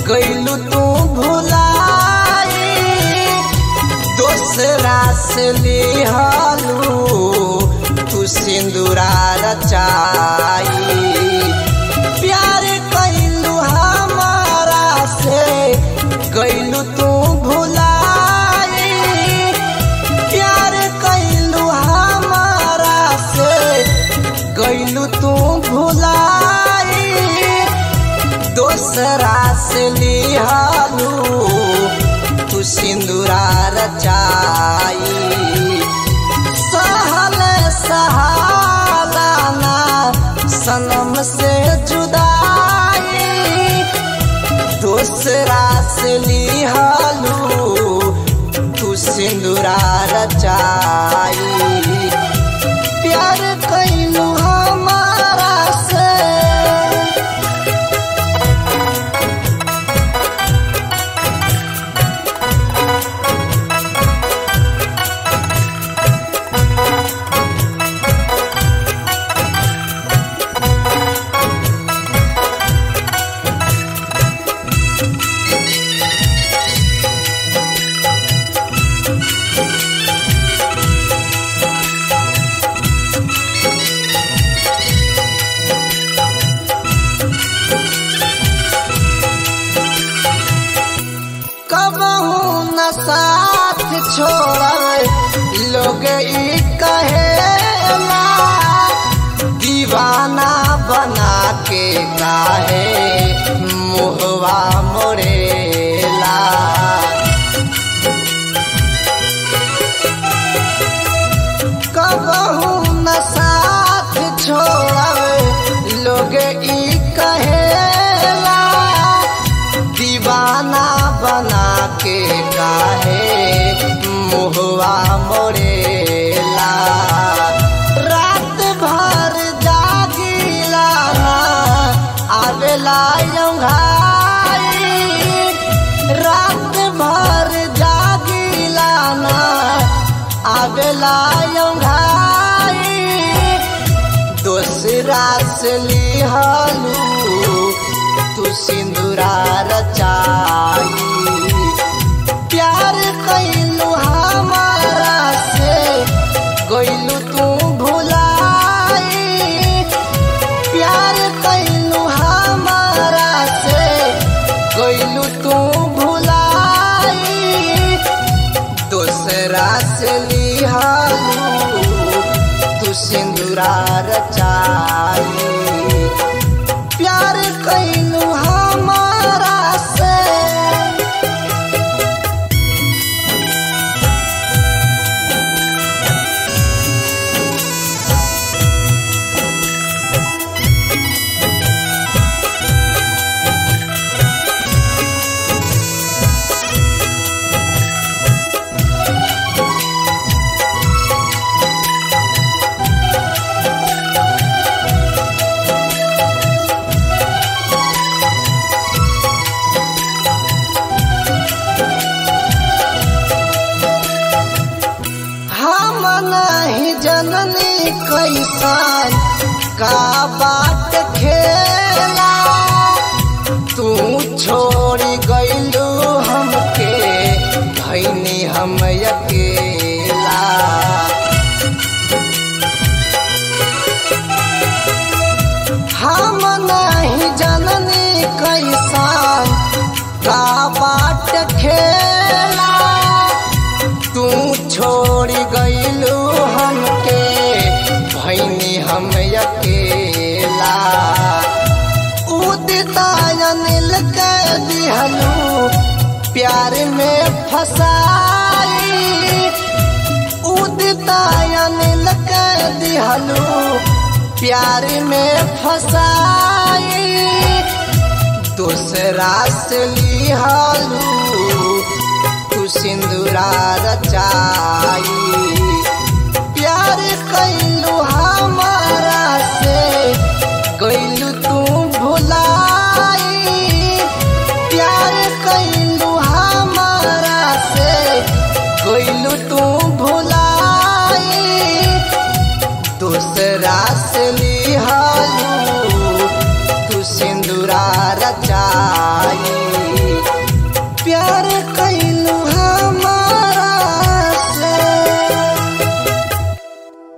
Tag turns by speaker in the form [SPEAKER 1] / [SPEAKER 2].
[SPEAKER 1] गईलू तू भुलाई दोसरा से लिहलू तू सिंदूरा रचाई प्यार कैलू हमारा से गईलू तू भुलाई प्यार कैलू हमारा से गईलू तू भुलाई दोसरा से लिहलू तू सिंदूरा रचाई सहल सहालाना सनम से जुदाई दूसरा से लिहलू तू सिंदूरा रचाई प्यार कैलू हमारा से कबहू न साथ छोड़ लोग ई कहेला दीवाना बना के काहे मुहवा मोरेला कबहू न साथ छोड़ लोग ई कहेला दीवाना बना के काहे मुहवा मोरेला रात भर जागिला ना आवेला यंघाई रात भर जागिला ना आवेला यंघाई दोसरा से लिहलू तू सिंदूरा रचाई प्यार कैलू हमारा से गईलू तू भुलाई प्यार कैलू हमारा से गईलू तू भुलाई दोसरा से लिहलू तू सिंदूरा रचाई प्यार कैलू हमारा से हम नहीं जननी कैसन का बात खेला तू छोड़ी गईलू हमके भैनी हम अकेला हम नहीं जननी कैसन का बाट खेला तू छोड़ी गईलू हमके भैनी हम अकेला उदिता अनिल के दिहलू प्यार में फसाई उदिता अनिल के दिहलू प्यार में फसाई दूसरा से लिहलू तू सिंदूरा रचाई प्यार कैलू हमारा से गईलू तू भुलाई प्यार कैलू हमारा से गईलू तू भुलाई दूसरा से लिहलू तू सिंदूरा रचाई प्यार कैलू